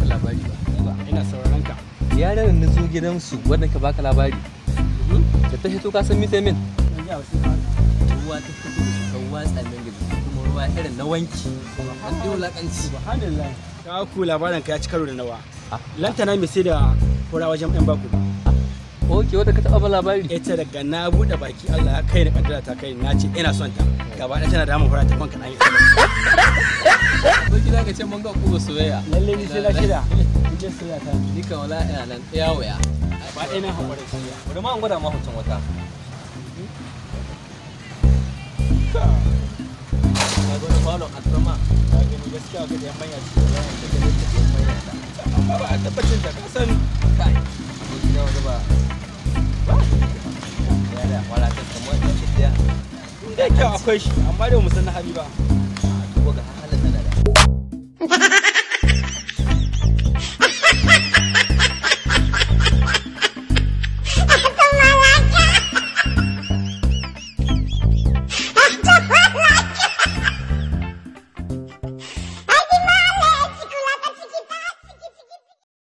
labari ba ina sauraron ka yaran na zo gidansu wanda ka baka labari da ta hito ka san mita min ban ji wasu ba ruwa ta fito da su kan watsa min gidi kuma ruwa irin na wanki an ɗi wulaƙanci subhanallah ka ku labarin ka ya ci karo da nawa Ah. lantana mai sai da fura wajen yan baku ok wanda ka taɓa ba labari ita daga na buɗe baki Allah ya kai ni kaddara ta kai na ce ina son ta gaba ɗaya tana da mu fura ta kwanka ɗan yi ko gida ka ce mun ga kuma soyayya lalle ni sai na shida ni je sai ta ni kan wala ina nan ɗaya waya ba ɗaya na haƙura sai bari ma an gwada ma hoton wata ka ka gwada falon atrama ka gani gaskiya ga yan manya ce da yan da da yan manya ta amma ba a tabbacin da ka san kai ko gida wanda ba ba ya da wala ta kamar ta ce ɗaya da kyau akwai shi amma da mu san na hali ba ko ga